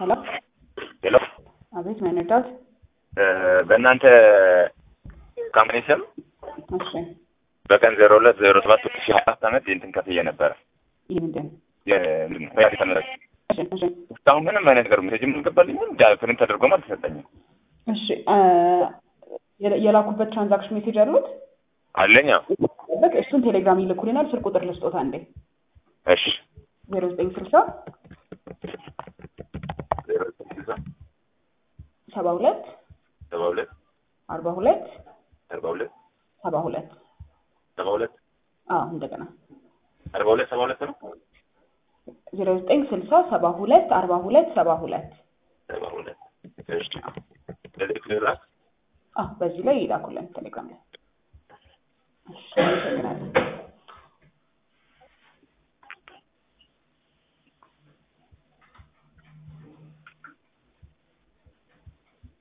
ሄሎ ሄሎ አቤት መነዳት በእናንተ ካምፓኒ ስም እሺ በቀን ዜሮ ሁለት ዜሮ ሰባት ሁለት ሺህ ሀያ አራት ዓመት የእንትን ከፍዬ ነበረ ይህ ምንድን ሪያል ተመረጭ እሺ እሺ እስካሁን ምንም አይነት ነገር ሜሴጅም አልገባልኝም ፕሪንት ተደርጎም አልተሰጠኝም እሺ አ፣ የላ- የላኩበት ትራንዛክሽን ሜሴጅ አሉት አለኛ በቃ እሱን ቴሌግራም ይልኩልናል ስልክ ቁጥር ልስጦታ እንዴ እሺ ዜሮ ዘጠኝ ስልሳ ዜሮ ዘጠኝ ስልሳ ሰባ ሁለት ሰባ ሁለት አርባ ሁለት አርባ ሁለት ሰባ ሁለት ሰባ ሁለት አዎ እንደገና አርባ ሁለት ሰባ ሁለት ነው ዜሮ ዘጠኝ ስልሳ ሰባ ሁለት አርባ ሁለት ሰባ ሁለት ሰባ ሁለት እሺ ለዚህ ክልል ራስ አዎ በዚህ ላይ ይላኩልን ቴሌግራም ላይ እሺ አመሰግናለሁ